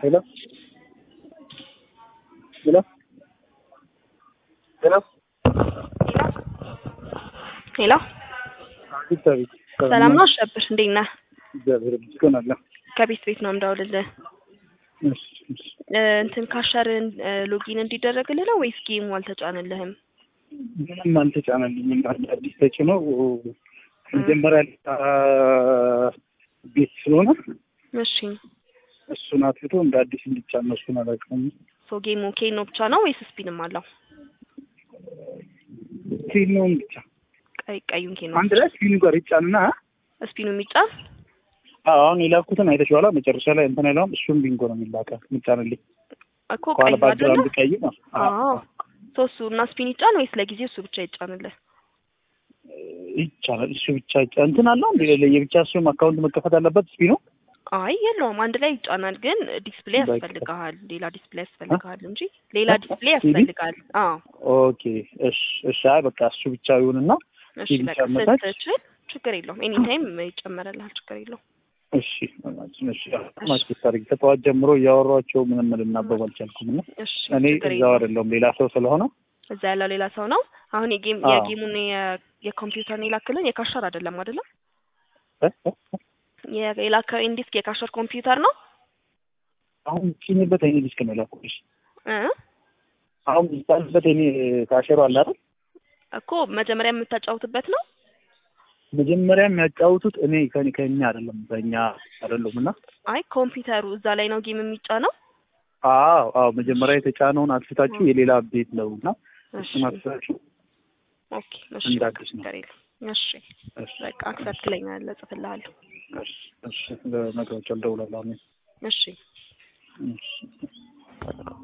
ሄሎ ሄሎ ሄሎ ሄሎ አቤት አቤት ሰላም ነው አሸብር፣ እንዴት ነህ? እግዚአብሔር ይመስገን አለ። ከቤት ቤት ነው እንደውልልህ እሺ እሺ እ እንትን ካሸርን ሎጊን እንዲደረግልህ ነው ወይስ ጌሙ አልተጫነልህም? ምንም አልተጫነልኝም። አንድ አዲስ ተጭነው መጀመሪያ አ፣ ቤት ስለሆነ እሺ እሱን አትቶ እንደ አዲስ እንዲጫን እሱን አላውቅም። ሶ ጌሙ ኬኖ ብቻ ነው ወይስ ስፒንም አለው? ፊልሙን ብቻ ቀይ ቀዩን ኬኖ አንድ ላይ ፊልሙ ጋር ይጫንና ስፒኑ የሚጫን አዎ፣ አሁን የላኩትን አይተሽ በኋላ መጨረሻ ላይ እንትን አይለውም። እሱም ቢንጎ ነው የሚላከ የሚጫንልኝ እኮ ከኋላ ቀይ አይደለ? ባክግራውንድ ቀይ ነው። አዎ ሶ እሱ እና ስፒን ይጫን ወይስ ለጊዜው እሱ ብቻ ይጫንልህ? ይቻላል። እሱ ብቻ ይጫ እንትን አለው እንደ ለየብቻ እሱም አካውንት መከፈት አለበት ስፒኑ አይ የለውም፣ አንድ ላይ ይጫናል። ግን ዲስፕሌይ በቃ። ያስፈልግሃል፣ ሌላ ዲስፕሌይ ያስፈልግሃል እንጂ ሌላ እ? ዲስፕሌይ ሲዲ? ያስፈልጋል። አዎ ኦኬ እሺ እሺ። አይ በቃ እሱ ብቻ ይሁንና እሺ ሲዲ በቃ ጨምረሽ? ስትችል ችግር የለውም። ኤኒ ታይም ይጨመረልሃል፣ ችግር የለውም። እሺ እሺ። ማስኬት ታሪክ ከጠዋት ጀምሮ እያወሯቸው ምንም ልናበብ አልቻልኩም እና እሺ እኔ ችግር እዛው የለውም። አይደለሁም ሌላ ሰው ስለሆነ እዛ ያለው ሌላ ሰው ነው። አሁን የጌም አዎ። የጌሙን የ- የኮምፒውተር ነው የላክልን የካሸር አይደለም አይደለ? እ? እ? የ- የላከው ኢንዲስክ የካሸር ኮምፒውተር ነው አሁን ጭኝበት አይኔ ዲስክ ነው ላኩሽ። እ አሁን ጣልበት አይኔ ካሸሩ አለ አይደል? እኮ መጀመሪያ የምታጫውትበት ነው። መጀመሪያ የሚያጫውቱት እኔ ከኔ ከኛ አይደለም በእኛ አይደሉም እና አይ ኮምፒውተሩ እዛ ላይ ነው ጌም የሚጫነው። አዎ አዎ መጀመሪያ የተጫነውን አጥፍታችሁ የሌላ ቤት ነው እና እሺ እሱን አጥፍታችሁ ኦኬ እሺ እንደ በቃ አዲስ ነው። ችግር የለም። እሺ እሺ በቃ አክሰፕት ትለኛለህ፣ እጽፍልሃለሁ። እሺ እሺ ለነገሮች አልደውላለሁ። አሜን እሺ እሺ